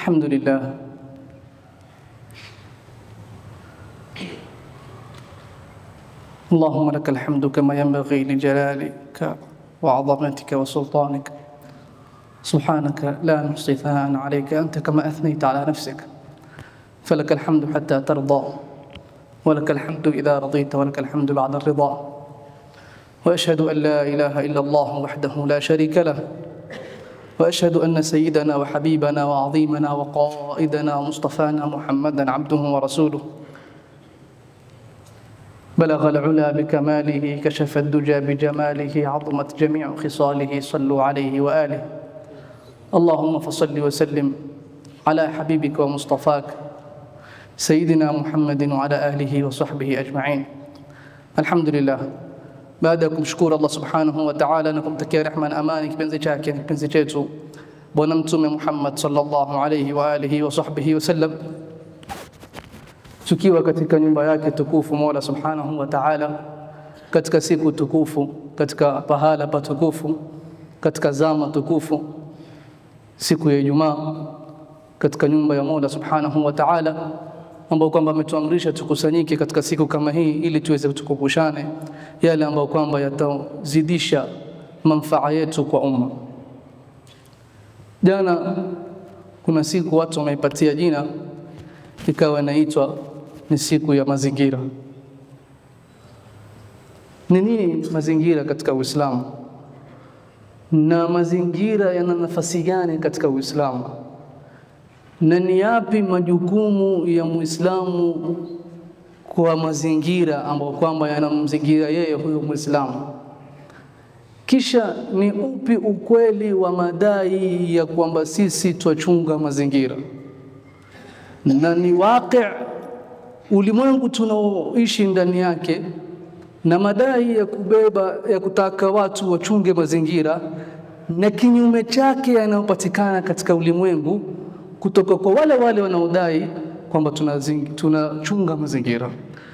الحمد لله اللهم لك الحمد كما ينبغي لجلالك وعظمتك وسلطانك سبحانك لا نحصي ثناء عليك أنت كما أثنيت على نفسك فلك الحمد حتى ترضى ولك الحمد إذا رضيت ولك الحمد بعد الرضا وأشهد أن لا إله إلا الله وحده لا شريك له وأشهد أن سيدنا وحبيبنا وعظيمنا وقائدنا مصطفانا محمدا عبده ورسوله بلغ العلا بكماله كشف الدجى بجماله عظمت جميع خصاله صلوا عليه وآله اللهم فصل وسلم على حبيبك ومصطفاك سيدنا محمد وعلى آله وصحبه أجمعين الحمد لله baada ya kumshukuru Allah subhanahu wa ta'ala na kumtakia rehma na amani kipenzi chake na kipenzi chetu bwana mtume Muhammad sallallahu alayhi wa alihi wa sahbihi wasallam tukiwa katika nyumba yake tukufu Mola subhanahu wa ta'ala katika siku tukufu katika pahala patukufu katika zama tukufu siku ya Ijumaa katika nyumba ya Mola subhanahu wa ta'ala ambao kwamba ametuamrisha tukusanyike katika siku kama hii ili tuweze tukumbushane yale ambayo kwamba yatazidisha manufaa yetu kwa umma. Jana kuna siku watu wameipatia jina ikawa inaitwa ni siku ya mazingira. Ni nini mazingira katika Uislamu? Na mazingira yana nafasi gani katika Uislamu? na ni yapi majukumu ya Muislamu kwa mazingira ambayo kwamba yanamzingira yeye huyo Muislamu. Kisha ni upi ukweli wa madai ya kwamba sisi twachunga mazingira, na ni waqi ulimwengu tunaoishi ndani yake, na madai ya kubeba ya kutaka watu wachunge mazingira na kinyume chake yanayopatikana katika ulimwengu kutoka kwa wale wale wanaodai kwamba tunachunga tuna mazingira.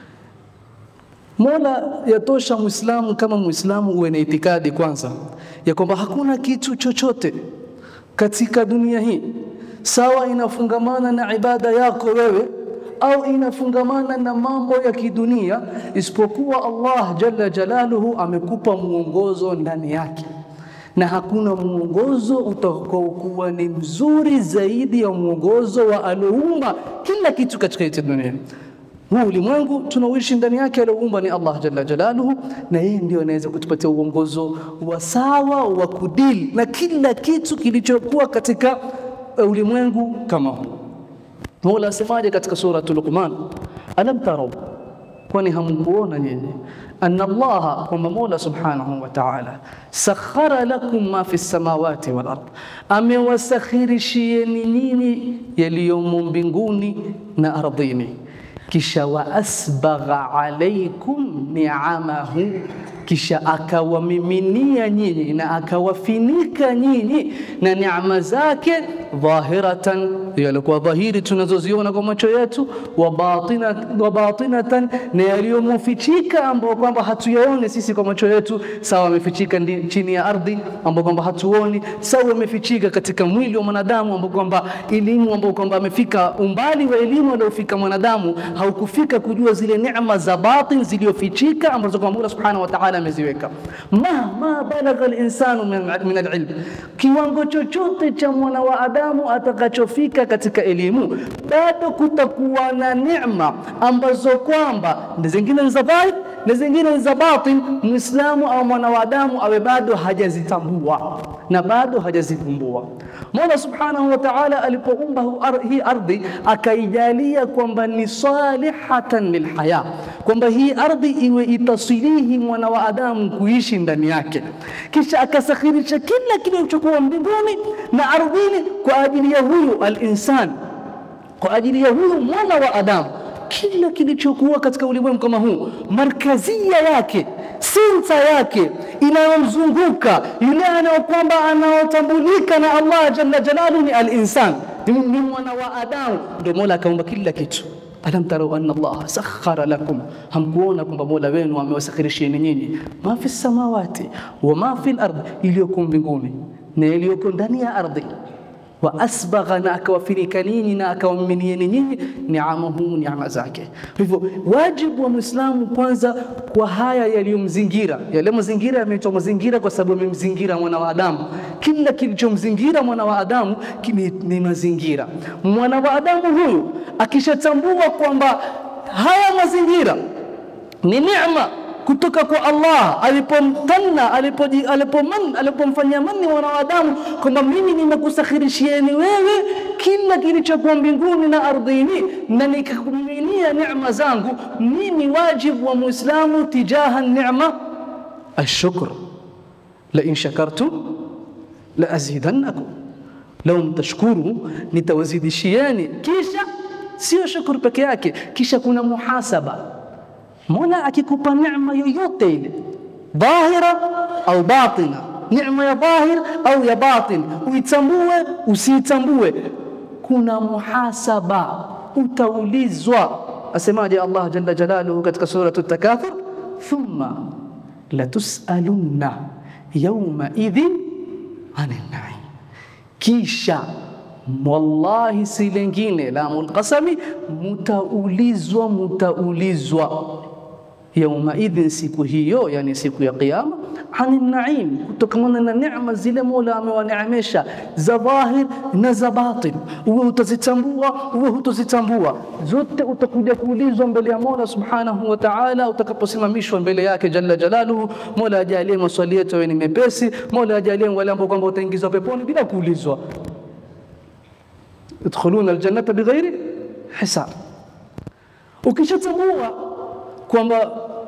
Mola yatosha Muislamu kama Muislamu uwe na itikadi kwanza ya kwamba hakuna kitu chochote katika dunia hii sawa inafungamana na ibada yako wewe au inafungamana na mambo ya kidunia isipokuwa Allah jalla jalaluhu amekupa mwongozo ndani yake na hakuna mwongozo utakaokuwa ni mzuri zaidi ya mwongozo wa alioumba kila kitu katika hii dunia. Huu ulimwengu tunaoishi ndani yake alioumba ni Allah jalla jalaluhu, na yeye ndio anaweza kutupatia uongozo wa sawa wa kudili na kila kitu kilichokuwa katika ulimwengu kama huu. Mola asemaje katika suratul Luqman, alam tarau, kwani hamkuona nyinyi anna Allah kwamba Mola subhanahu wa ta'ala sakhara lakum ma fi samawati wal ard, amewasakhirishieni nyinyi yaliyomo mbinguni na ardhini, kisha wa asbagha alaikum ni'amahu, kisha akawamiminia nyinyi na akawafinika nyinyi na neema zake dhahiratan yalikuwa dhahiri tunazoziona kwa macho yetu, wa batina wa batinatan, na yaliyomufichika ambao kwamba hatuyaone sisi kwa macho yetu, sawa amefichika chini ya ardhi ambao kwamba hatuoni, sawa amefichika katika mwili wa mwanadamu ambao kwamba elimu ambao kwamba amefika umbali wa elimu aliofika mwanadamu haukufika kujua zile neema za batin zilizofichika ambazo kwa Mola Subhanahu wa Ta'ala ameziweka. Mahma balagha al-insanu min al-ilm, kiwango chochote cha mwana wa Adamu atakachofika katika elimu, bado kutakuwa na neema ambazo kwamba zingine ni za dhahir na zingine ni za batin. Muislamu au mwana wa Adamu awe bado hajazitambua na bado hajazivumbua. Mola Subhanahu wa Ta'ala alipoumba hii ardhi akaijalia kwamba ni salihatan lilhaya, kwamba hii ardhi iwe itasilihi mwana wa Adamu kuishi ndani yake, kisha akasakhirisha kila kilichokuwa mbinguni na ardhini kwa ajili ya huyu al-insan, kwa ajili ya huyu mwana wa Adamu kila kilichokuwa katika ulimwengu kama huu, markazia yake, sensa yake inayomzunguka yule anayo kwamba anaotambulika na Allah jalla jalaluhu ni al-insan, ni mwana wa Adamu. Ndio Mola akaumba kila kitu. Alam tarau anna Allah sakhara lakum, hamkuona kwamba Mola wenu amewasakhirishieni nyinyi ma fi samawati wa ma fi al-ard, iliyoko mbinguni na iliyoko ndani ya ardhi wa asbagha, na akawafinika ninyi na akawamiminieni nyinyi niamahu, neema zake. Kwa hivyo wajibu wa Muislamu kwanza, kwa haya yaliyomzingira, yale mazingira yameitwa mazingira kwa sababu yamemzingira mwana wa Adamu. Kila kilichomzingira mwana wa Adamu ni, ni mazingira. Mwana wa Adamu huyu akishatambua kwamba haya mazingira ni neema kutoka kwa Allah alipomtanna alipomfanyia alipomfanyia mani wanadamu kwamba mimi nimekusakhirishieni wewe kila kilichokuwa mbinguni na ardhini na nikakuminia neema zangu. Mimi wajibu wa Muislamu tijaha neema ashukr, la in shakartum la azidannakum, lau mtashukuru nitawazidishieni. Kisha sio shukuru peke yake, kisha kuna muhasaba Mola akikupa neema yoyote ile dhahira au batina, neema ya dhahir au ya batin, uitambue usiitambue, kuna muhasaba, utaulizwa. Asemaje Allah jalla jalaluhu katika suratu Takathur, thumma latusalunna yawma idhin anin naim, kisha wallahi si lengine lamul qasami, mutaulizwa mutaulizwa yauma idhin, siku hiyo, yani siku ya Kiyama, ani naim, kutokamana na neema zile Mola amewaneemesha za dhahir na za batin, uwe utazitambua uwe hutozitambua, zote utakuja kuulizwa mbele ya Mola subhanahu wa ta'ala, utakaposimamishwa mbele yake jalla jalaluhu. Mola ajalie maswali yetu yawe ni mepesi, Mola ajalie wale ambao kwamba utaingizwa peponi bila kuulizwa yadkhuluna aljannata bighairi hisab. Ukishatambua kwamba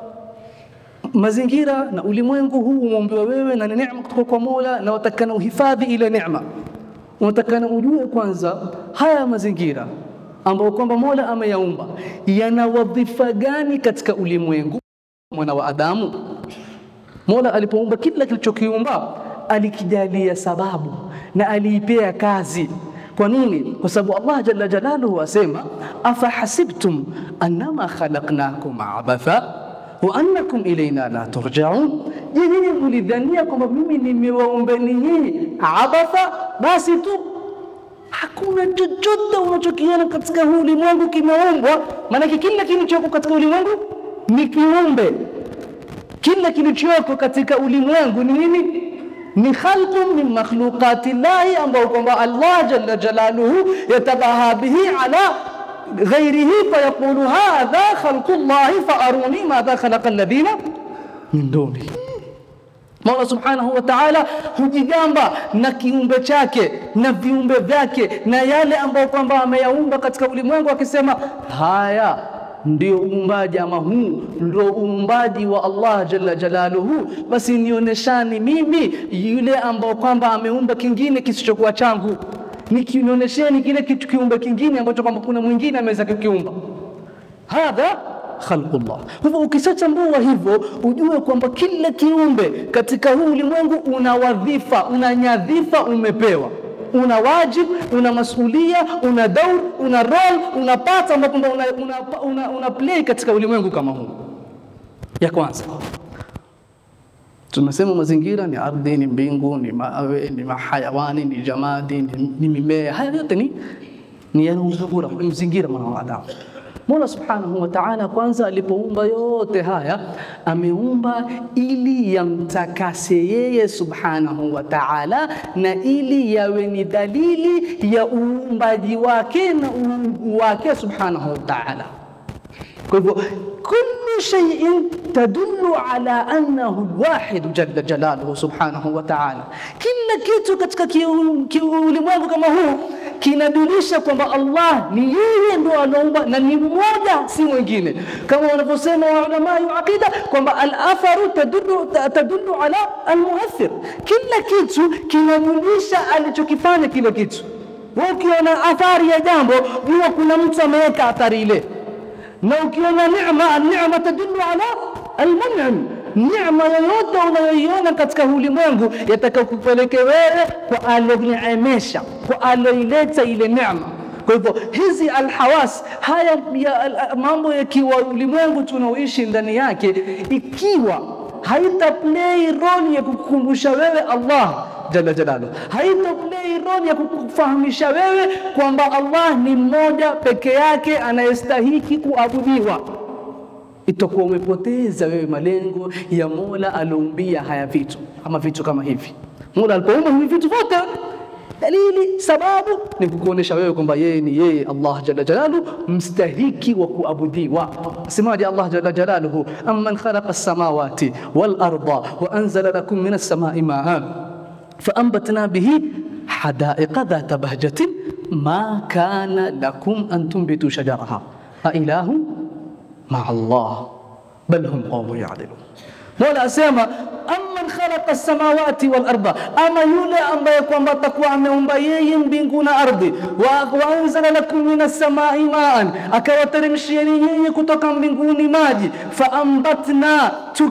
mazingira na ulimwengu huu umeombewa wewe na ni neema kutoka kwa Mola, na watakana uhifadhi ile neema, unatakana ujue kwanza haya mazingira ambayo kwamba Mola ameyaumba yana wadhifa gani katika ulimwengu mwana wa Adamu. Mola alipoumba kila kilichokiumba alikijalia sababu na aliipea kazi kwa nini? Kwa sababu Allah jalla jalaluhu asema afa hasibtum annama khalaqnakum abatha wa annakum ilayna la turjaun, je, nyinyi mlidhania kwamba mimi nimewaombeni nyinyi abatha basi tu? Hakuna chochote unachokiona katika huu ulimwengu kimeumbwa. Maanake kila kilichoko katika ulimwengu ni kiumbe, kila kilichoko katika ulimwengu ni nini? ni khalqun min makhluqati llahi, ambao kwamba Allah jalla jalaluhu yatabaha bihi ala ghairihi fayaqulu hadha khalqu llahi faaruni madha khalaqa alladhina min duni. Mola subhanahu wa ta'ala hujigamba na kiumbe chake na viumbe vyake na yale ambayo kwamba ameyaumba katika ulimwengu, akisema haya ndio uumbaji ama huu ndio uumbaji wa Allah jalla jalaluhu, basi nioneshani mimi yule ambao kwamba ameumba kingine kisichokuwa changu, nikionesheni kile kitu kiumbe kingine ambacho kwamba kuna mwingine ameweza kukiumba. Hadha khalqullah. Kwa hivyo ukishachambua hivyo, ujue kwamba kila kiumbe katika huu ulimwengu una wadhifa, una nyadhifa umepewa una wajib, una masulia, una daur, una role, una part ambayo kwamba una, una, una, una play katika ulimwengu kama huu. Ya kwanza tumesema mazingira ni ardhi, ni mbingu, ni mawe, ni mahayawani, ni jamadi, ni, ni mimea. Haya yote ni ni yanamzunguka mzingira mwanadamu. Mola subhanahu wa ta'ala kwanza alipoumba yote haya ameumba ili yamtakase yeye subhanahu wa ta'ala, na ili yawe ni dalili ya uumbaji wake na uungu wake subhanahu wa ta'ala. Kwa hivyo kullu shay'in tadullu ala annahu alwahid jalla jalaluhu subhanahu wa ta'ala, kila kitu katika ulimwengu kama huu kinadulisha kwamba Allah ni yeye ndo anaumba na ni mmoja, si mwingine, kama wanavyosema waulama wa aqida kwamba al-atharu tadullu, tadullu ala al-muathir. Kila kitu kinadulisha alichokifanya kile kitu. Wewe ukiona athari ya jambo, huwa kuna mtu ameweka athari ile, na ukiona neema, neema tadullu ala al-mun'im neema yoyote unayoiona katika ulimwengu yataka kupeleke wewe kwa alioneemesha, kwa alioileta ile neema. Kwa hivyo hizi alhawas haya ya, al, mambo yakiwa ulimwengu tunaoishi ndani yake, ikiwa haita play role ya kukukumbusha wewe Allah jalla jalaluhu, haitoplay role ya kukufahamisha wewe kwamba Allah ni mmoja peke yake anayestahiki kuabudiwa itakuwa umepoteza wewe malengo ya Mola alioumbia haya vitu ama vitu kama hivi. Mola alipoumba hivi vitu vyote, dalili sababu ni kukuonesha wewe kwamba yeye ni yeye Allah jalla jalalu mstahiki wa kuabudiwa. Semaje Allah jalla jalaluhu, amman khalaqa as-samawati wal arda wa anzala lakum minas samai ma'an faanbatna bihi hadaiqa dhata bahjatin ma kana lakum an tumbitu shajaraha a ilahun maa Allah bal hum qaumun ya'dilun. Mola asema amman khalaqa as-samawati wal arda, ama yule ambaye kwamba atakuwa ameumba yeye mbingu na ardhi, wa wa anzala lakum minas samai maan, akawateremshieni nyinyi kutoka mbinguni maji, faambatna,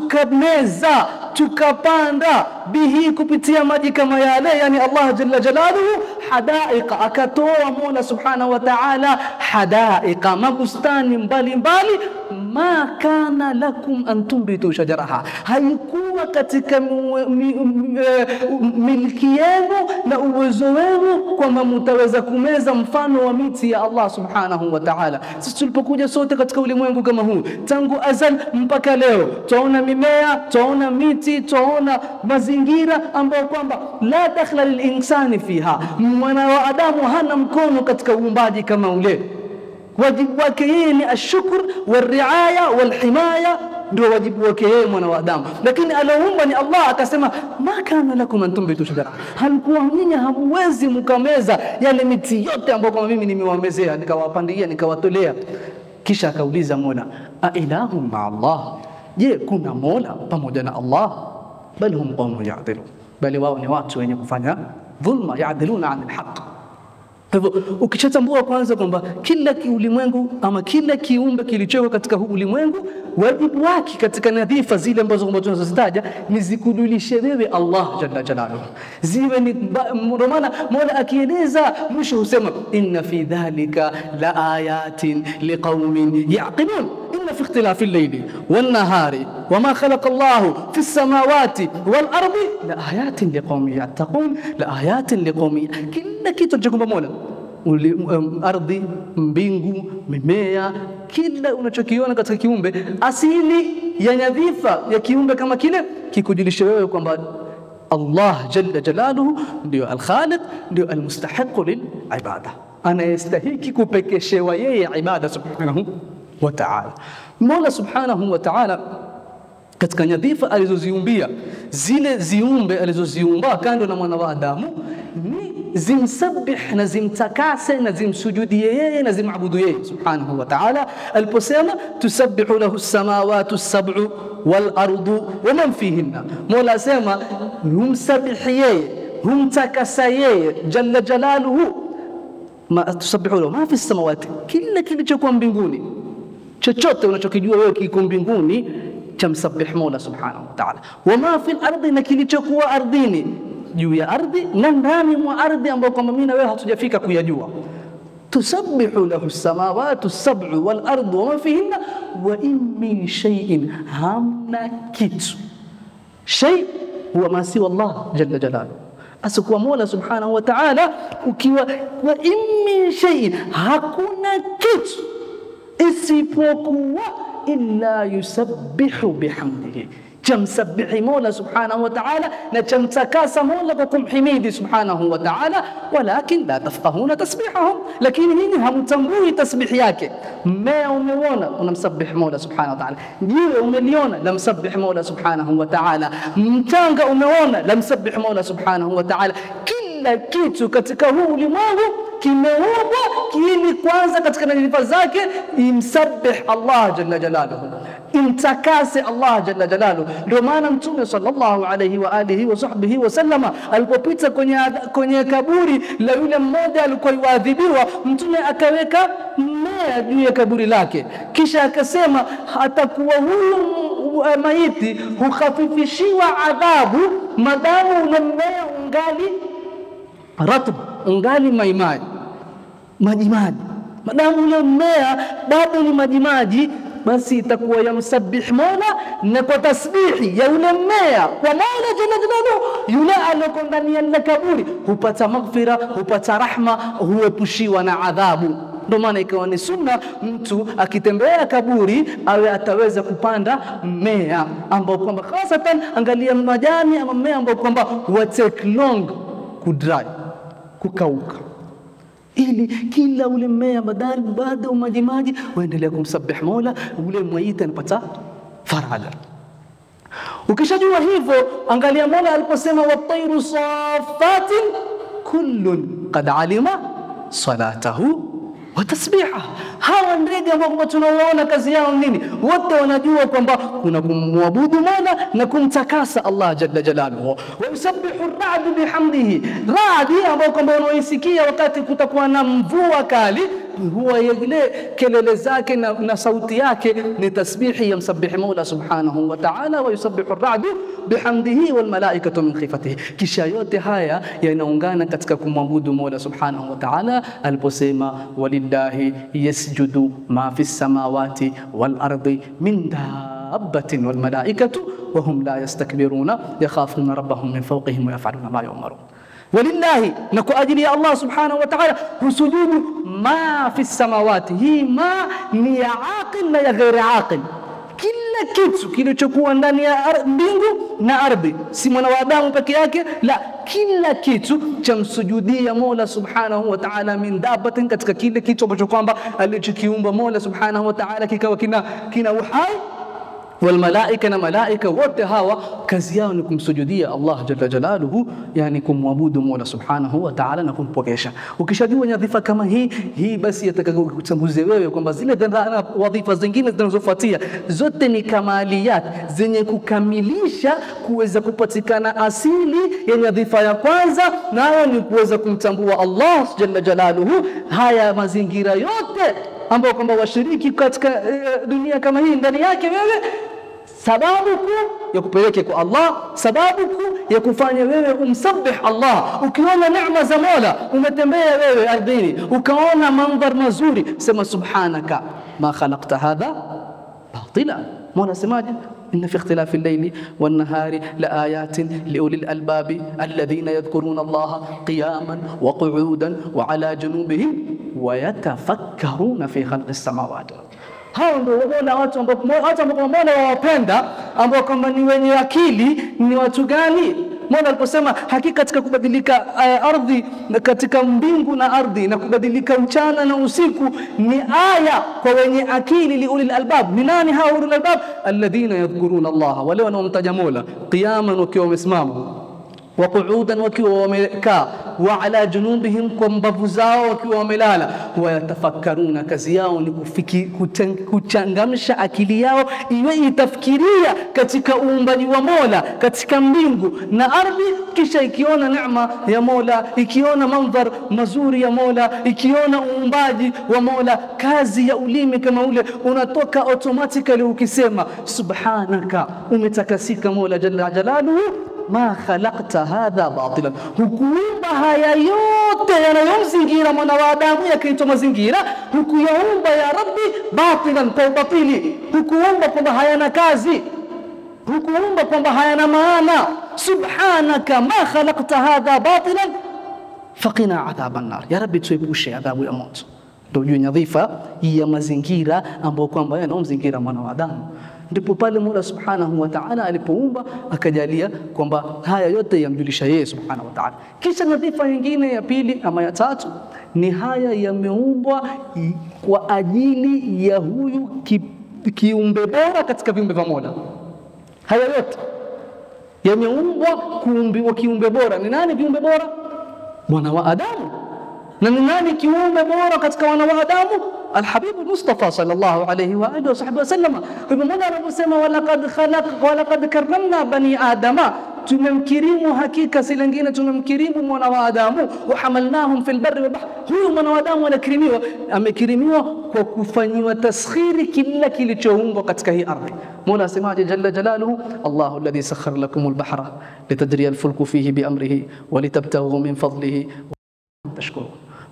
tukameza tukapanda bihi kupitia maji kama yale, yani Allah jalla jalaluhu, hadaiqa, akatoa Mola subhanahu wa ta'ala hadaiqa, mabustani mbalimbali ma kana lakum an tumbitu shajaraha, haikuwa katika mu- mi- mi- eh, milki yenu na uwezo wenu kwamba mtaweza kumeza mfano wa miti ya Allah subhanahu wa ta'ala. Sisi tulipokuja sote katika ulimwengu kama huu, tangu azal mpaka leo, twaona mimea, twaona miti, twaona mazingira ambayo kwamba la dakhla lilinsani fiha, mwana wa Adamu hana mkono katika uumbaji kama ule wajibu wake yeye ni ashukr walriaya walhimaya, ndio wajibu wake yeye mwana wa Adamu. Lakini alioumba ni Allah, akasema ma kana lakum an tumbitu shajara, halikuwa nyinyi hamwezi mkameza yale miti yote ambayo kama mimi nimewamezea nikawapandia nikawatolea. Kisha akauliza Mola, a ilahu ma Allah, je, kuna mola pamoja na Allah? Bal hum qaumun ya'dilun, bali wao ni watu wenye kufanya dhulma, ya'diluna anil haqq kwa hivyo ukishatambua kwanza kwamba kila kiulimwengu ama kila kiumbe kilichoko katika huu ulimwengu, wajibu wake katika nadhifa zile ambazo kwamba tunazozitaja ni zikujulishe wewe Allah jalla jalaluhu, ziwe ni ba- ndio maana Mola akieleza mwisho husema inna fi dhalika la ayatin liqaumin yaqilun inna fi ikhtilafi al-layli wan-nahari wama khalaqa Allahu fi as-samawati wal-ardi la ayatin liqaumin yattaqun la ayatin liqaumin kila kitu alichokumba Mola Uli, um, ardhi, mbingu, mimea, kila unachokiona katika kiumbe, asili ya nyadhifa ya kiumbe kama kile kikujulisha wewe kwamba Allah jalla jalaluhu ndio alkhaliq, ndio almustahiqu lilibada, anayestahiki kupekeshewa yeye ibada subhanahu wa ta'ala. Mola subhanahu wa ta'ala katika nyadhifa alizoziumbia zile ziumbe alizoziumba kando na mwana wa Adamu ni zimsabih na zimtakase na zimsujudie yeye na zimabudu yeye subhanahu wa ta'ala, aliposema tusabbihu lahu samawati sab'u wal ardu wa man fihinna. Mola asema humsabihi yeye, humtakasa yeye jalla jalaluhu, ma tusabbihu lahu ma fi samawati, kila kilichokuwa mbinguni chochote unachokijua wewe kiko mbinguni cha msabih Mola subhanahu wa ta'ala, wama fil ardi, na kilichokuwa ardhini, juu ya ardhi na ndani mwa ardhi, ambayo kwamba mimi na wewe hatujafika kuyajua. tusabbihu lahu samawati sab'u wal ardu wama fihinna wa in min shay'in, hamna kitu shay huwa ma siwa Allah jalla jalaluhu asikuwa Mola subhanahu wa ta'ala, ukiwa wa in min shay'in, hakuna kitu isipokuwa illa yusabbihu bihamdihi, chamsabihi Mola subhanahu wa ta'ala na chamtakasa Mola kwa kumhimidi subhanahu wa ta'ala, walakin la tafqahuna tasbihahum, lakini nyinyi hamtambui tasbihi yake. Mmea umeuona unamsabihi Mola subhanahu wa ta'ala, jiwe umeliona lamsabihi Mola subhanahu wa ta'ala, mchanga umeona lamsabihi Mola subhanahu wa ta'ala. Kila kitu katika huu ulimwengu kimeumbwa ili kwanza katika nyadhifa zake imsabih Allah jalla jalaluhu, imtakase Allah jalla jalaluhu. Ndio maana Mtume sallallahu alayhi wa alihi wa sahbihi wasallama alipopita kwenye, kwenye kaburi la yule mmoja alikuwa yuadhibiwa, Mtume akaweka mmea juu ya kaburi lake, kisha akasema atakuwa huyu maiti hukhafifishiwa adhabu madamu ule mmea ungali ratb, ungali maimai majimaji, madamu ule mmea bado ni majimaji, basi itakuwa yamsabih Mola na kwa tasbihi ya ule mmea kwa Mola jalla jalaluhu, yule aliyoko ndani ya lile kaburi hupata maghfira, hupata rahma, huepushiwa na adhabu. Ndio maana ikawa ni sunna mtu akitembea kaburi awe ataweza kupanda mmea ambao kwamba hasatan, angalia majani ama mmea ambao kwamba wa take long kudry, kukauka ili kila ule mmea badali baada ya majimaji waendelea kumsabih Mola, ule mwayita anapata faraja. Ukishajua hivyo, angalia Mola aliposema watairu safatin kullun qad alima salatahu wa tasbiha. Hawa ndege ambao kwamba tunawaona kazi yao nini? Wote wanajua kwamba kuna kumwabudu Mola na kumtakasa Allah jalla jalaluhu. Wa yusabbihu ar-ra'du bihamdihi, radi ambao kwamba unaisikia wakati kutakuwa na mvua kali huwa ile kelele zake na, na sauti yake ni tasbihi ya msabihi Mola subhanahu wa ta'ala, wa yusabbihu ar-ra'du bihamdihi wal malaikatu min khifatihi. Kisha yote haya yanaungana katika kumwabudu Mola subhanahu wa ta'ala aliposema walillahi yasjudu ma fi samawati wal ardi min dabbatin wal malaikatu wa hum la yastakbiruna yakhafuna rabbahum min fawqihim wa yaf'aluna ma yu'marun walillahi na kwa ajili ya Allah subhanahu wa ta'ala husujudu ma fi samawati. Hii ma ni ya aqil na ya ghairi aqil, kila kitu kilichokuwa ndani ya mbingu na ardhi, si mwanadamu peke yake, la kila kitu cha msujudia Mola subhanahu wa ta'ala, min dabatin, katika kile kitu ambacho kwamba alichokiumba Mola subhanahu wa ta'ala kikawa kina, kina uhai walmalaika na malaika wote hawa kazi yao ni kumsujudia Allah jalla jalaluhu, yani kumwabudu Mola subhanahu wa ta'ala na kumpokesha. Ukishajua nyadhifa kama hii hii, basi yatakakutambuze wewe kwamba zile wadhifa zingine zinazofuatia zote ni kamaliyat zenye kukamilisha kuweza kupatikana asili ya nyadhifa ya kwanza, nayo ni kuweza kumtambua Allah jalla jalaluhu. Haya mazingira yote ambao kwamba washiriki katika uh, dunia kama hii ndani yake wewe sababu kuu ya kupeleke kwa Allah, sababu kuu ya kufanya wewe umsabih Allah. Ukiona neema za Mola, umetembea wewe ardhini, ukaona mandhar mazuri, sema subhanaka ma khalaqta hadha batila. Mola semaje? إن في اختلاف الليل والنهار لآيات لأولي الألباب الذين يذكرون الله قياما وقعودا وعلى جنوبهم ويتفكرون في خلق السماوات hao ndio wala watu ambao watu ambao Mola wawapenda ambao kwamba ni wenye akili ni watu gani? Mola aliposema hakika katika kubadilika uh, ardhi na katika mbingu na ardhi na kubadilika mchana na usiku ni aya kwa wenye akili, liulil albab. Ni nani hao ulul albab? Alladhina yadhkuruna Allah, wale wanaomtaja Mola qiyaman, wakiwa wamesimama wa qu'udan wakiwa wamekaa, wa ala junubihim, kwa mbavu zao wakiwa wamelala, wayatafakkaruna, kazi yao ni kufiki, kuchangamsha akili yao iwe itafikiria katika uumbaji wa Mola katika mbingu na ardhi, kisha ikiona neema ya Mola, ikiona mandhar mazuri ya Mola, ikiona uumbaji wa Mola, kazi ya ulimi kama ule unatoka automatically ukisema subhanaka, umetakasika Mola jalla jalaluhu ma khalaqta hadha batilan, hukuumba haya yote yanayomzingira mwanadamu yakaitwa mazingira, hukuyaumba ya Rabbi batilan, kwa ubatili. Hukuumba kwamba hayana kazi, hukuumba kwamba hayana maana. Subhanaka ma khalaqta hadha batilan faqina adhaban nar, ya Rabbi tuepushe adhabu ya moto. Ndio juu nyadhifa ya mazingira ambayo kwamba yanayomzingira mwanadamu ndipo pale Mola Subhanahu wa Ta'ala alipoumba akajalia kwamba haya yote yamjulisha yeye Subhanahu wa Ta'ala. Kisha nadhifa nyingine ya pili ama ya tatu ni haya yameumbwa kwa ajili ya huyu ki, kiumbe bora katika viumbe vya Mola. Haya yote yameumbwa kuumbiwa kiumbe bora. Ni nani viumbe bora? Mwana wa Adamu. Na ni nani kiumbe bora katika wana wa Adamu? Alhabibu Mustafa sallallahu alayhi wa alihi wasahbihi wasallama. Kwa hivyo Mola anaposema walaqad khalaq walaqad karramna bani adama, tumemkirimu hakika, si lingine tumemkirimu mwana wa Adamu, wa hamalnahum fil barri wal bahr. Huyu mwana wa Adamu anakirimiwa, amekirimiwa kwa kufanyiwa taskhiri kila kilichoumbwa katika hii ardhi. Mola asemaje jalla jalaluhu, Allahu alladhi sakhkhara lakum al-bahra litajriya al-fulku fihi bi amrihi wa litabtaghu min fadlihi wa tashkurun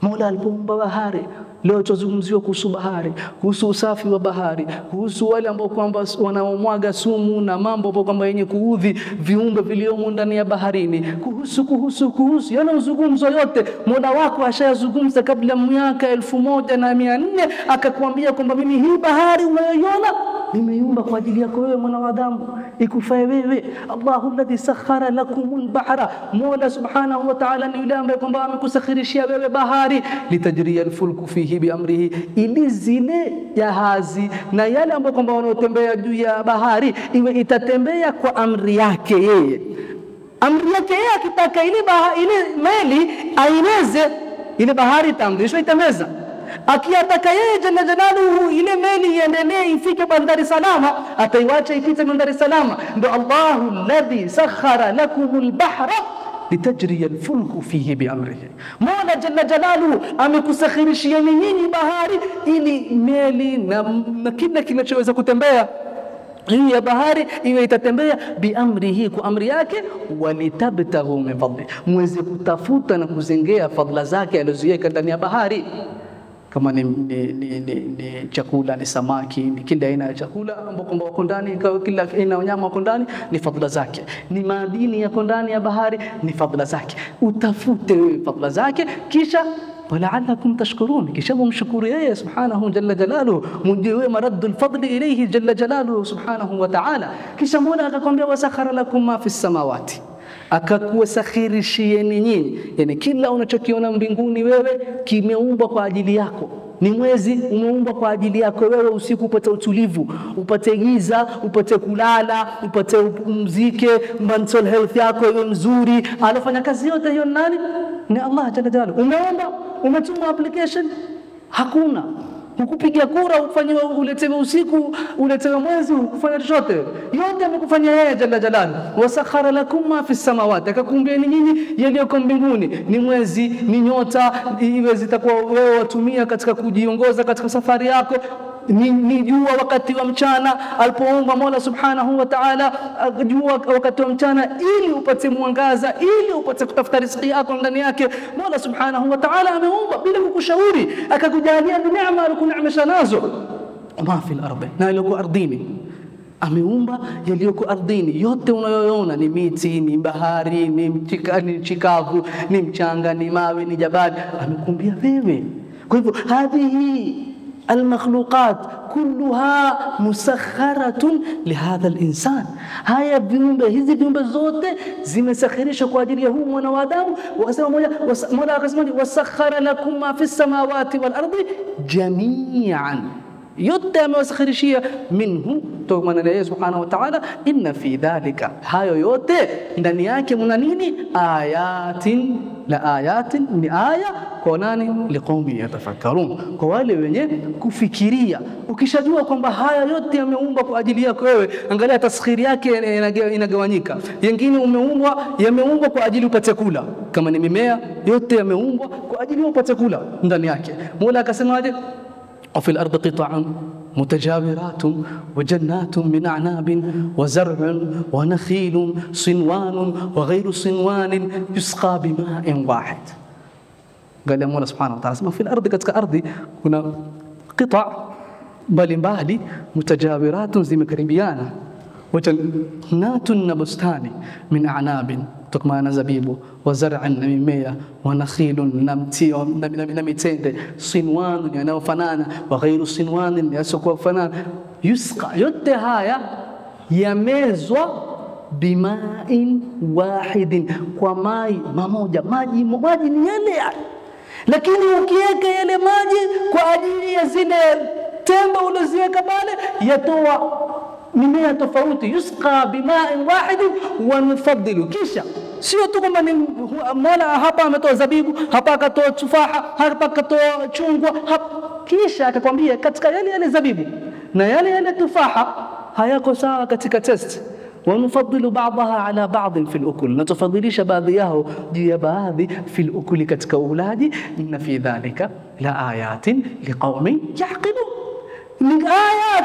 Mola alipoumba bahari Leo tuzungumziwa kuhusu bahari, kuhusu usafi wa bahari, kuhusu wale ambao kwamba wanaomwaga sumu na mambo ambao kwamba yenye kuudhi viumbe viliomo ndani ya baharini, kuhusu kuhusu kuhusu yana uzungumzo yote. Mola wako ashayazungumza kabla miaka elfu moja na mia nne akakwambia kwamba mimi hii bahari unayoiona nimeiumba kwa ajili yako wewe mwanadamu, ikufae wewe. Allahu alladhi sakhara lakumul bahra, Mola subhanahu wa ta'ala ni yule ambaye kwamba amekusakhirishia wewe bahari, litajriya alfulku fihi biamrihi, ili zile jahazi na yale ambayo kwamba wanaotembea juu ya bahari iwe itatembea kwa amri yake yeye. Amri yake yeye akitaka ile baha, ile meli aineze, ile bahari itaamrishwa itameza akiyataka yeye jalla jalaluhu ile meli iendelee ifike bandari salama, ataiwacha ipite bandari salama. Ndo Allahu alladhi sakhara lakumul bahra litajriya alfulku fihi biamrihi, Mola jalla jalaluhu amekusakhirishieni nyinyi bahari ili meli na, na kila kinachoweza kutembea hii ya bahari iwe itatembea biamrihi, kwa amri yake, walitabtaghu min fadli, mweze kutafuta na kuzengea fadla zake alizoziweka ndani ya bahari kama ni, ni, ni, ni, ni chakula ni samaki ni kila aina ya chakula ambao kwamba wako ndani, kila aina ya wanyama wako ndani, ni fadhila zake. Ni madini yako ndani ya bahari, ni fadhila zake. Utafute wewe fadhila zake, kisha walaalakum tashkurun, kisha mumshukuru yeye subhanahu jalla jalaluhu, mjue wewe maraddu lfadli ilayhi jalla jalaluhu subhanahu wa ta'ala. Kisha Mola akakwambia wasakhara lakum ma fi samawati akakuwasakhirishieni nyinyi, yani kila unachokiona mbinguni wewe kimeumbwa kwa ajili yako. Ni mwezi umeumbwa kwa ajili yako wewe, usiku upate utulivu, upate giza, upate kulala, upate upumzike, mental health yako iwe mzuri. Alofanya kazi yote hiyo nani? Ni Allah jalla jalaluhu. Umeomba, umetuma application, hakuna hukupiga kura ufanyiwe uletewe usiku uletewe mwezi hukufanya chochote, yote amekufanya yeye jalla jalalu. Wasakhara lakum ma fi samawati, akakumbieni nyinyi yaliyoko mbinguni, ni mwezi ni nyota, iwe zitakuwa wewe watumia katika kujiongoza katika safari yako ni, ni jua wakati wa mchana alipoumba Mola subhanahu wa ta'ala, jua wakati wa mchana ili upate mwangaza, ili upate kutafuta riziki yako ndani yake. Mola subhanahu wa ta'ala ameumba bila kukushauri, akakujalia ni neema alikuneemesha nazo ma fil ardi, na iliyoko ardhini ameumba yaliyoko ardhini yote unayoona ni miti, ni bahari, ni, mchika, ni chikavu, ni mchanga, ni mawe, ni jabali, amekumbia wewe. Kwa hivyo hadhihi المخلوقات كلها مسخرة لهذا الإنسان haya viumbe hizi viumbe zote zimesakhirishwa kwa ajili ya huu mwanadamu wakasema moja mola akasema wasakhara lakum ma fi samawati wal ardi jamian yote amewasakhirishia minhu kutokana na yeye subhanahu wa ta'ala. Inna fi dhalika, hayo yote ndani yake mna nini? Ayatin la ayatin, ni aya kwa nani? Liqaumi yatafakkarun, kwa wale wenye kufikiria. Ukishajua kwamba haya yote yameumba kwa ajili yako wewe, angalia taskhiri yake inagawanyika. Yengine umeumbwa yameumbwa kwa ajili upate kula, kama ni mimea yote yameumbwa kwa ajili upate kula ndani yake. Mola akasemaje? وفي الأرض قطع متجاورات وجنات من أعناب وزرع ونخيل صنوان وغير صنوان يسقى بماء واحد قال مولا سبحانه وتعالى في الأرض katika ardhi kuna قطع mbalimbali mutajawiratun zimekaribiana wajannatun na bustani min a'nabin kutokana na zabibu wa zar'an na mimea wa nakhilun na mti na mitende sinwan yanayofanana wa ghairu sinwan yasiokuwa kufanana yusqa yote haya yamezwa bimain wahidin kwa mai mamoja maji maji ni yale yale lakini ukiweka yale maji kwa ajili ya zile tembe ulizoziweka pale yatoa mimea tofauti, yusqa bimain wahidin wa nufaddilu, kisha sio tu kwamba ni Mola hapa ametoa zabibu, hapa akatoa tufaha, hapa akatoa chungwa, hapa kisha akakwambia katika yale yale zabibu na yale yale tufaha hayako sawa katika test ونفضل بعضها على بعض في الأكل نتفضليش baadhi yao juu ya baadhi في الأكل katika ulaji inna fi dhalika la ayatin liqaumin yaqilun ni ayat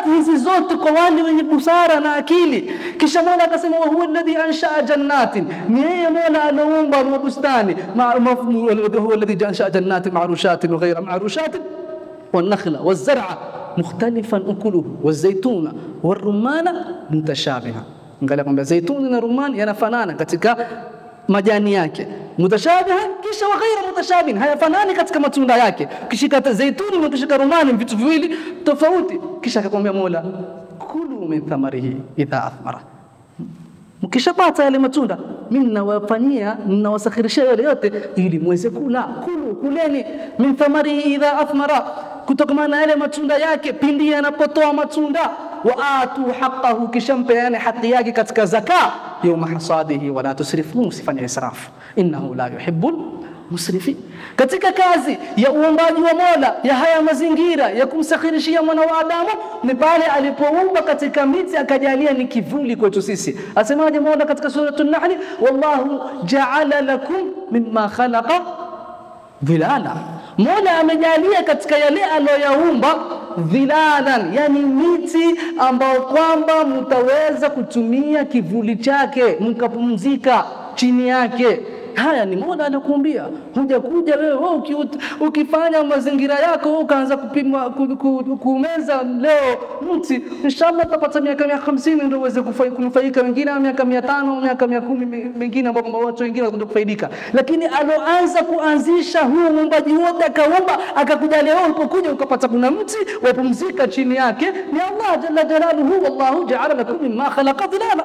hizi zote kwa wale wenye busara na akili. Kisha Mola akasema, wa huwa alladhi anshaa jannatin, ni yeye Mola aloumba mabustani, ma- ma- huwa alladhi anshaa jannatin ma'rushatin wa ghayra ma'rushatin والنخل والزرع مختلفا أكله والزيتون والرمان متشابها angalia kwamba zaituni na rumani yanafanana katika majani yake mutashabiha kisha wa ghaira mutashabihin hayafanani katika matunda yake ukishika ta- zaituni na ukishika rumani ni vitu viwili tofauti kisha akakwambia mola kulu min thamarihi idha athmara mkishapata yale matunda mimi ninawafanyia ninawasakhirishia yale yote ili muweze kula kulu kuleni min thamarihi idha athmara kutokana na yale matunda yake pindi yanapotoa matunda wa atu haqqahu kisha mpeane haki yake katika zaka yawma hasadihi wala tusrifu msifanye israfu innahu la yuhibbul musrifin katika kazi ya uumbaji wa Mola ya haya mazingira ya kumsakhirishia mwana wa Adamu ni pale alipoumba katika miti akajalia ni kivuli kwetu sisi. Asemaje Mola katika suratul Nahl, wallahu ja'ala lakum mimma khalaqa dhilala. Mola amejalia katika yale aliyoyaumba dhilalan, yani miti ambao kwamba mtaweza kutumia kivuli chake mkapumzika chini yake. Haya ni Mola anakuambia, huja kuja wewe wewe uki, ukifanya mazingira yako wewe ukaanza kupima ku, ku, kumeza leo mti, inshallah utapata miaka mia hamsini ndio uweze kufai- kunufaika, wengine wa miaka mia tano miaka mia kumi me- mengine ambao kwamba watu wengine watakwenda kufaidika, lakini aloanza kuanzisha huu muumbaji wote akaumba, akakujalia wewe ulipokuja ukapata kuna mti wapumzika chini yake ni Allah jalla jalaluhu, wallahu jaala lakum mimma khalaqa dhilala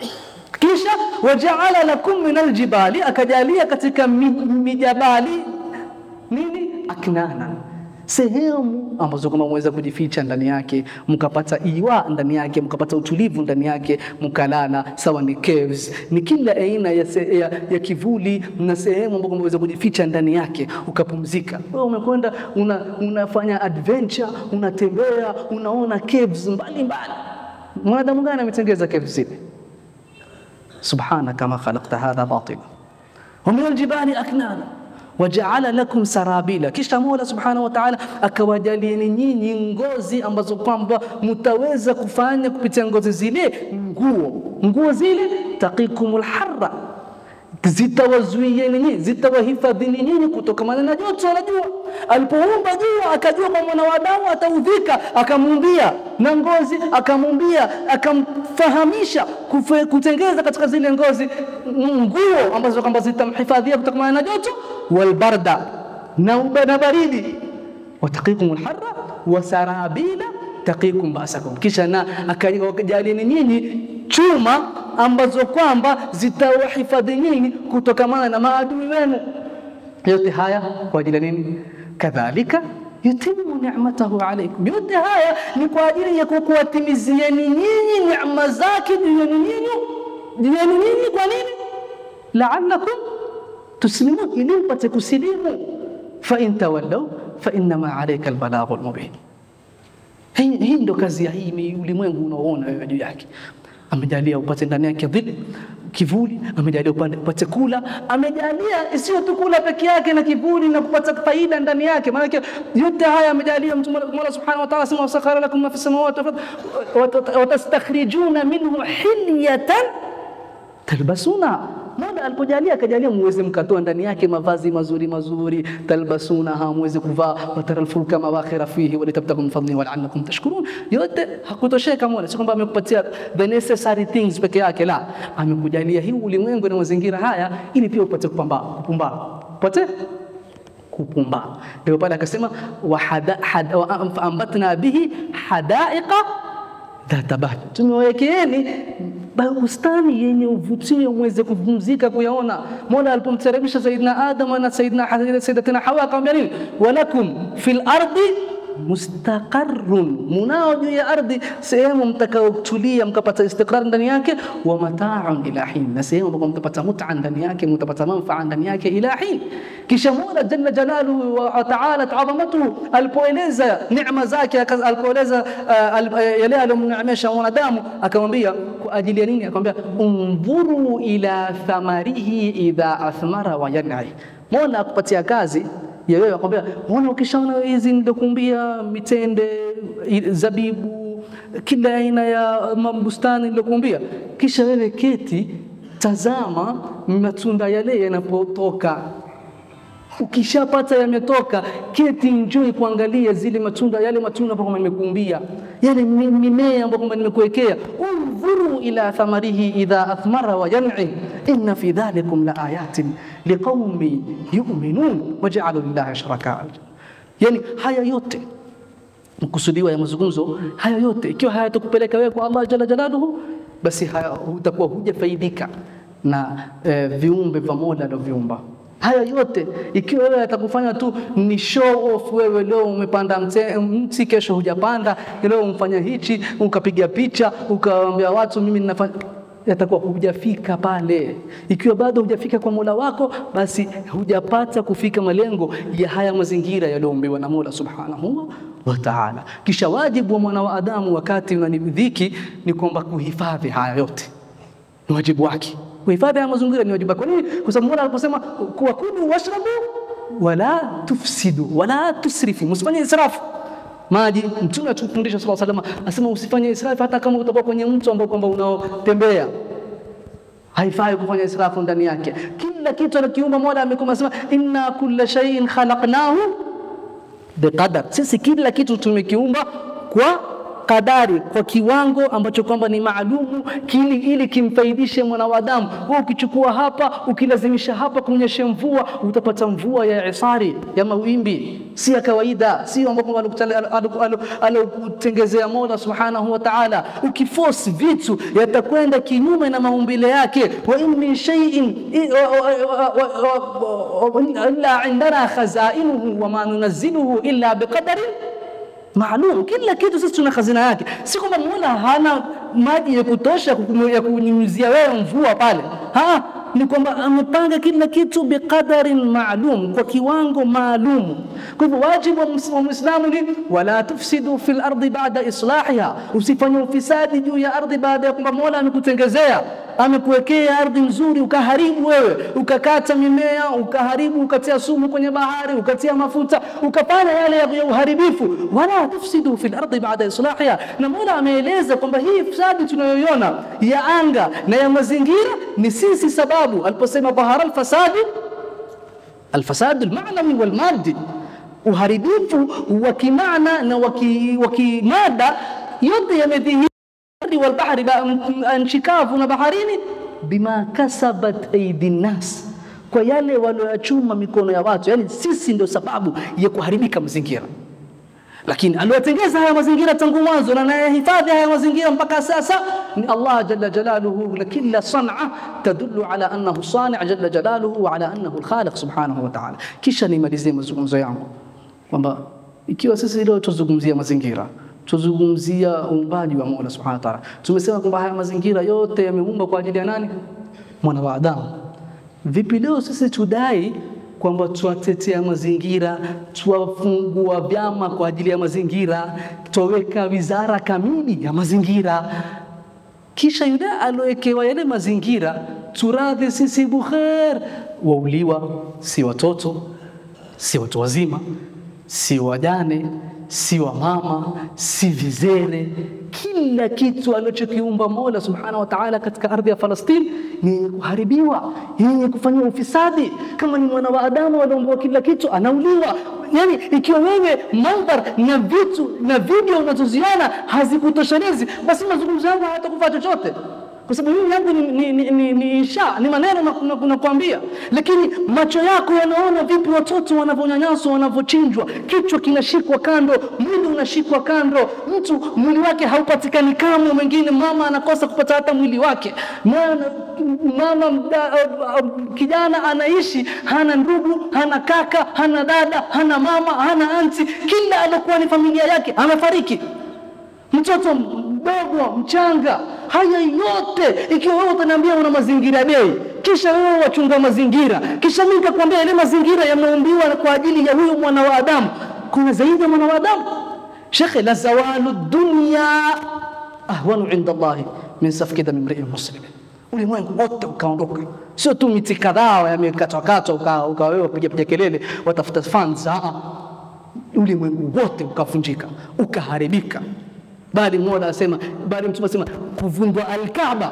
kisha wajaala lakum min aljibali, akajalia katika mi- mijabali nini aknana, sehemu ambazo kama mweza kujificha ndani yake, mkapata iwa ndani yake, mkapata utulivu ndani yake, mkalala. Sawa, ni caves, ni kila aina ya, se, ya, ya kivuli na sehemu ambayo mweza kujificha ndani yake ukapumzika. Wewe umekwenda una, unafanya adventure, unatembea, unaona caves mbalimbali. Mwanadamu gani ametengeza caves zile? سبحانك ما خلقت هذا باطلا ومن الجبال أكنانا وجعل lakum sarabila, kisha Mola subhanahu wa ta'ala akawajalieni nyinyi ngozi ambazo kwamba mtaweza kufanya kupitia ngozi zile nguo, nguo zile taqikumul harra, zitawazuieni nyinyi, zitawahifadhini nyinyi kutokamana na joto la jua. Alipoumba jua akajua kwa mwana wa Adamu ataudhika, akamuumbia na ngozi, akamuumbia akamfahamisha kufe- kutengeza katika zile ngozi nguo ambazo kwamba zitamhifadhia kutokamana na joto walbarda na uba- na baridi wataqikum alharra wasarabila taqikum basakum, kisha na akajalieni nyinyi chuma ambazo kwamba zitawahifadhi nyinyi kutokamana na maadui wenu. Yote haya kwa ajili ya nini? Kadhalika yutimu ni'matahu alaykum, yote haya ni kwa ajili ya kukuwatimizieni nyinyi neema zake juu yenu nyinyi juu yenu nyinyi. Kwa nini? La'allakum tuslimun, ili mpate kusilimu. Fa in tawallaw fa innama alayka albalaghu almubin. Hii, hii ndo kazi ya hii ulimwengu unaoona wewe juu yake. Amejalia upate ndani yake dhil kivuli, amejalia upande upate kula, amejalia sio tu kula peke yake na kivuli na kupata faida ndani yake. Maana yake yote haya amejalia mtu Mola Subhanahu wa Ta'ala sema wasakhara lakum ma fi samawati wal ardi wa tastakhrijuna minhu hilyatan talbasuna Mola alipojalia akajalia muweze mkatoa ndani yake mavazi mazuri mazuri, talbasunaha, muweze kuvaa, watara alfulka mawakhira fihi walitabtagu min fadlihi wala'allakum tashkurun. Yote hakutosheka Mola, sio kwamba amekupatia the necessary things peke yake, la, amekujalia hii ulimwengu na mazingira haya ili pia upate kupamba kupumba, upate kupumba. Ndio pale akasema wa hada- hada- wa ambatna bihi hadaiqa dhata bahja, tumewawekeeni bustani yenye uvutio mweze kupumzika kuyaona. Mola alipomteremsha Saidina Adam na Saidina Sayyidatina Hawa akamwambia nini? walakum fil ardi mustaqarrun, munao juu ya ardhi sehemu mtakaotulia mkapata istiqrar ndani yake, wa mataun ila hin, na sehemu ambapo mtapata muta ndani yake, mtapata manfaa ndani yake ila hin. Kisha Mola jalla jalaluhu wa ta'ala adhamatuhu alipoeleza neema zake, aka- alipoeleza uh, al- uh, yale aliyomneemesha mwanadamu, akamwambia kwa ajili ya nini? Akamwambia undhuru ila thamarihi idha athmara wa yan'i. Mola akupatia kazi ya wewe akwambia, mbona ukishaona hizi ndokumbia mitende, i- zabibu, kila aina ya mabustani niliyokuambia, kisha wewe keti, tazama matunda yale yanapotoka ukishapata yametoka, keti enjoy kuangalia zile matunda, yale matunda ambayo kwamba nimekuumbia, yale mi- mimea ambayo kwamba nimekuwekea. Undhuru ila thamarihi idha athmara wa yan'i inna fi dhalikum la ayatin liqaumi yu'minun waja'alu lillahi shuraka. Yani haya yote mkusudiwa ya mazungumzo haya yote, ikiwa hayatakupeleka wewe kwa Allah jalla jalaluhu, basi haya utakuwa hujafaidika na eh, viumbe vya Mola alivyoviumba. Haya yote ikiwa wewe atakufanya tu ni show off, wewe leo umepanda mte- mti, kesho hujapanda, leo umfanya hichi, ukapiga picha, ukawaambia watu mimi ninafanya yatakuwa hujafika pale. Ikiwa bado hujafika kwa Mola wako, basi hujapata kufika malengo ya haya mazingira yaliyoumbiwa na Mola Subhanahu wa Ta'ala. Kisha wajibu wa mwana wa Adamu wakati unanidhiki ni kwamba kuhifadhi haya yote, ni wajibu wake. Kuhifadhi haya mazingira ni wajibu wake. Kwa nini? Kwa sababu Mola aliposema kuwa kulu washrabu wala tufsidu wala tusrifu, msifanye israfu maji. Mtume atufundisha sallallahu alaihi wasallam asema usifanye israfu, hata kama utakuwa kwenye mto ambao kwamba unaotembea haifai kufanya israfu ndani yake. Kila kitu anakiumba Mola amekuwa anasema inna kulla shay'in khalaqnahu biqadar, sisi kila kitu tumekiumba kwa kadari, kwa kiwango ambacho kwamba ni maalumu, kili ili kimfaidishe mwanadamu. Wewe ukichukua hapa ukilazimisha hapa kunyesha mvua, utapata mvua ya isari ya mawimbi, si ya kawaida, sio ambapo alokutengezea Mola subhanahu wa ta'ala. Ukiforce vitu yatakwenda kinyume na maumbile yake. wa in min shay'in illa indana khazainuhu wa ma nunazziluhu illa biqadarin maalum. Kila kitu sisi tuna hazina yake, si kwamba Mola hana maji ya kutosha kukumu- ya kunyunyizia wewe mvua pale ha, ni kwamba amepanga kila kitu biqadarin maalum, kwa kiwango maalum. Kwa hivyo wajibu wa mus- wa Muislamu ni wala tufsidu fil ardi ba'da islahiha, usifanye ufisadi juu ya ardhi baada ya kwamba Mola amekutengezea amekuwekea ardhi nzuri, ukaharibu wewe, ukakata mimea, ukaharibu, ukatia sumu kwenye bahari, ukatia mafuta, ukafanya yale ya uharibifu. Wala tufsidu fil ardi ba'da islahiha. Na Mola ameeleza kwamba hii ifsadi tunayoiona ya anga na ya mazingira ni sisi sababu, aliposema dhahara alfasadi alfasadu almanawi walmaddi, uharibifu wa kimaana na wa ki- wa kimada yote yamedhihiri البر والبحر بقى nchi kavu na baharini bima kasabat aidi nnas, kwa yale walioyachuma mikono ya watu. Yani sisi ndio sababu ya kuharibika mazingira, lakini aliyotengeza haya mazingira tangu mwanzo na anayehifadhi haya mazingira mpaka sasa ni Allah jalla jalaluhu. La kila san'a tadullu ala annahu sani' jalla jalaluhu wa ala annahu alkhaliq subhanahu wa ta'ala. Kisha nimalizie mazungumzo yangu kwamba ikiwa sisi leo tuzungumzia mazingira tuzungumzia uumbaji wa Mola Subhanahu wa Ta'ala. Tumesema kwamba haya mazingira yote yameumba kwa ajili ya nani? Mwana wa Adamu. Vipi leo sisi tudai kwamba tuwatetea mazingira, tuwafungua vyama kwa ajili ya mazingira, tuweka wizara kamili ya mazingira, kisha yule alowekewa yale mazingira turadhi sisi bukhair, wauliwa si watoto, si watu wazima, si wajane, si wamama, si vizere. Kila kitu alichokiumba Mola Subhanahu wa Ta'ala katika ardhi ya Falastini ni yenye kuharibiwa, yenye kufanyiwa ufisadi. Kama ni mwana wa Adamu aliombewa kila kitu, anauliwa. Yani ikiwa wewe mandhar na vitu na video unazoziona hazikutoshelezi, basi mazungumzo yangu hayatakufaa chochote kwa sababu mimi yangu ni, ni, ni, ni, ni insha ni maneno nakuambia na, na kuambia. lakini macho yako yanaona vipi watoto wanavyonyanyaswa, wanavyochinjwa, kichwa kinashikwa kando, mwili unashikwa kando, mtu mwili wake haupatikani kamwe, mwingine mama anakosa kupata hata mwili wake, mama, mama mda, uh, kijana anaishi hana ndugu, hana kaka, hana dada, hana mama, hana anti, kila alokuwa ni familia yake amefariki mtoto mdogo mchanga. Haya yote ikiwa wewe utaniambia una mazingira dei, kisha wewe wachunga mazingira, kisha mimi nikakwambia ile mazingira yameumbiwa kwa ajili ya huyo mwana wa Adamu, kuna zaidi ya mwana wa Adamu? Shekhe, la zawalu dunya ahwanu inda Allahi min safki dami mri'in muslimin ulimwengu wote ukaondoka, sio tu miti kadhaa yamekatwakatwa ukawa uka wewe piga piga kelele watafuta fans. Ulimwengu wote ukavunjika ukaharibika bali Mola asema, bali Mtume asema kuvundwa Alkaaba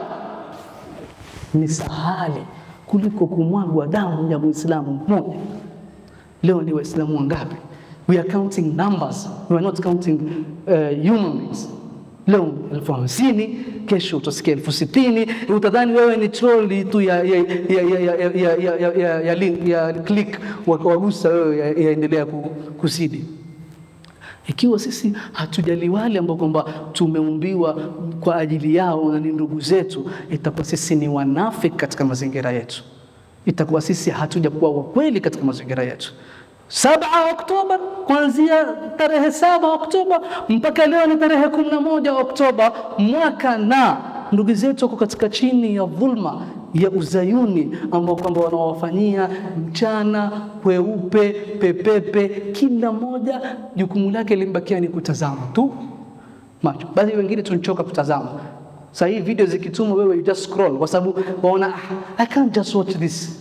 ni sahali kuliko kumwagwa damu ya Muislamu mmoja. Leo ni Waislamu wangapi? We are counting numbers, we are not counting uh, human beings. Leo elfu hamsini kesho utasikia elfu sitini utadhani wewe ni troli tu ya, ya, ya, ya, ya, ya, ya, ya, ya, ya, link, ya click wagusa wewe ya- yaendelea ku- kuzidi ikiwa sisi hatujali wale ambao kwamba tumeumbiwa kwa ajili yao na ni ndugu zetu, itakuwa sisi ni wanafiki katika mazingira yetu, itakuwa sisi hatujakuwa wakweli katika mazingira yetu. Saba Oktoba, kuanzia tarehe saba Oktoba mpaka leo ni tarehe kumi na moja Oktoba mwaka na ndugu zetu wako katika chini ya dhulma ya uzayuni ambao kwamba wanawafanyia mchana kweupe pepepe, kila mmoja jukumu lake limbakia ni kutazama tu macho. Basi wengine tunachoka kutazama. Sasa hii video zikitumwa, wewe you just scroll, kwa sababu waona ah, I can't just watch this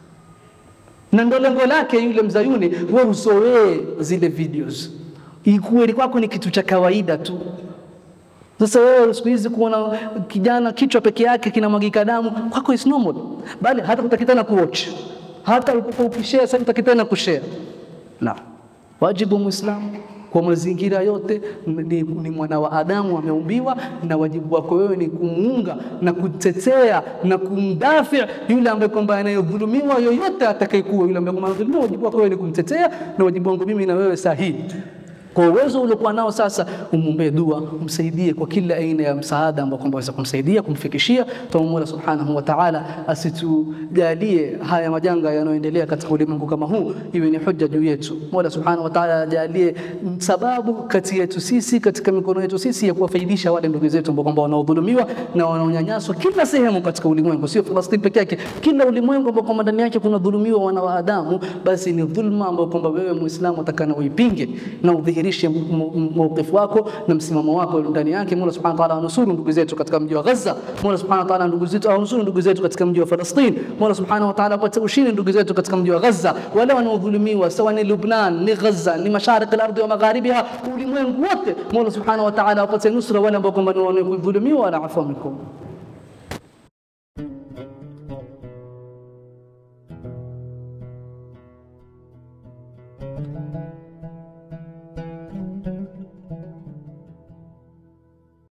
na ndo lengo lake yule mzayuni, wewe usoee zile videos, ikuwe kwako ni kitu cha kawaida tu. Sasa wewe siku hizi kuona kijana kichwa peke yake kinamwagika damu kwako is normal, bali hata kutakitana kuwatch, hata ulipokuwa ukishare sasa utakitana kushare. La, wajibu Muislamu kwa mazingira yote ni, ni mwana wa Adamu ameumbiwa, na wajibu wako wewe ni kumuunga na kutetea na kumdafi yule ambaye kwamba anayedhulumiwa, yoyote atakayekuwa yule ambaye kwamba anadhulumiwa, wajibu wako wewe ni kumtetea, na wajibu wangu mimi na wewe sahihi kwa uwezo uliokuwa nao sasa, umwombee dua, umsaidie kwa kila aina ya msaada ambao kwamba waweza kumsaidia kumfikishia. Tuombe Mola Subhanahu wa Ta'ala asitujalie haya majanga yanayoendelea katika ulimwengu kama huu iwe ni hujja juu yetu. Mola Subhanahu wa Ta'ala ajalie sababu kati yetu sisi, katika mikono yetu sisi ya kuwafaidisha wale ndugu zetu ambao kwamba wanaodhulumiwa na wanaonyanyaswa kila sehemu katika ulimwengu, sio Falastini peke yake, kila ulimwengu ambao kwamba ndani yake kuna dhulumiwa wana wa Adamu, basi ni dhulma ambao kwamba wewe Muislamu atakana uipinge na udhihirishe mawqifu wako na msimamo wako ndani yake. Mola Subhanahu wa Ta'ala anusuru ndugu zetu katika mji wa Gaza. Mola Subhanahu wa Ta'ala ndugu zetu anusuru ndugu zetu katika mji wa Falastini. Mola Subhanahu wa Ta'ala apate ushindi ndugu zetu katika mji wa Gaza, wale wanaodhulumiwa sawa ni Lubnan, ni Gaza, ni mashariki al-ardhi wa magharibiha, ulimwengu wote. Mola Subhanahu wa Ta'ala apate nusra wale ambao kwamba ni wanaodhulumiwa, wala afwa minkum.